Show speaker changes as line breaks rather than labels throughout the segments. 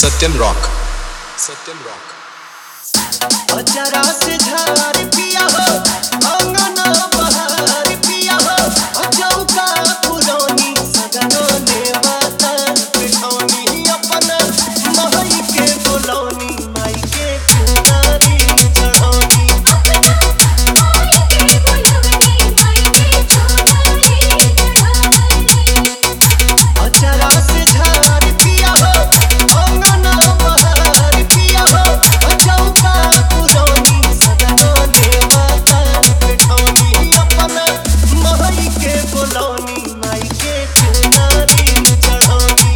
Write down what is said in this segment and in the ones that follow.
सत्यम rock Satyam rock
अजरा से झार पिया हो अंगना बहार पिया हो अजौका पुरौनी सगनो ने बातर पिठौनी अपन महई के बोलौनी माई के कुनारी चढ़ौनी अजरा से झार पिया हो अंगना बहार पिया हो अजौका पुरौनी सगनो ने बातर पिठौनी अपन महई के बोलौनी माई के कुनारी चढ़ौनी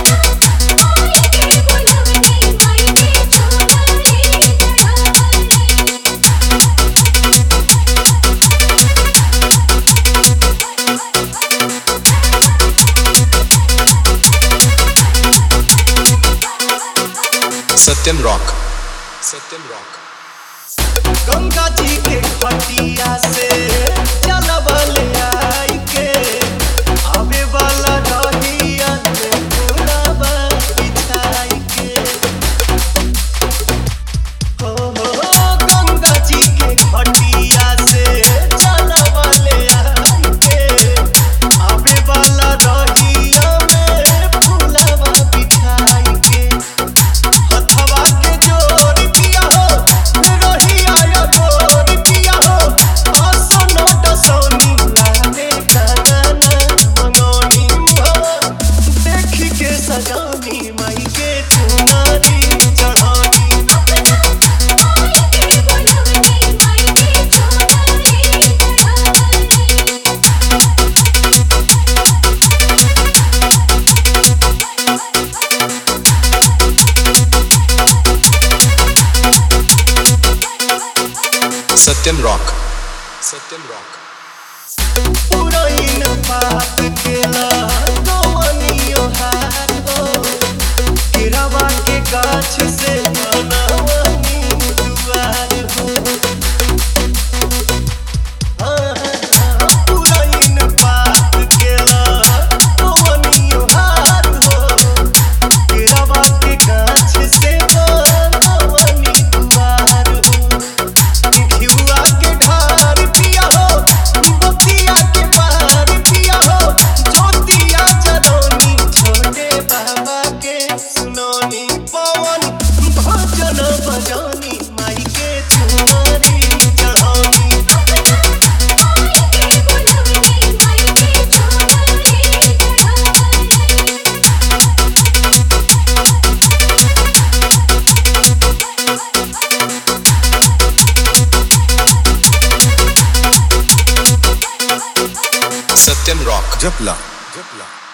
सत्यम रॉक सत्यम रॉक
गंगा जी के खटिया से चलबल आई के आवे वाला रहिया में फुलवा बिछाई के हो हो गंगा जी के खटिया से चलबल आई के आवे वाला रहिया में फुलवा बिछाई के हथवा के जोर पिया हो रहिया या गोर पिया हो असनो डसौनी लाने काना मंगौनी हो देखी के सजौनी माई के चुनारी चढ़ौनी
सत्यम रॉक सत्यम रॉक
पुरैन पाप केला कवनियो हार हो केरावा के गाछ से बनवनी दुआर हो पुरैन पाप केला कवनियो हार हो केरावा के गाछ से बनवनी दुआर हो घिउआ के ढार पिया हो बतिया के पार पिया हो ज्योतिया जरौनी छोटे बाबा के सुनौनी पवन भजन बजौनी माई के चुनरी चढ़ौनी
सत्यम रॉक
जपला जपला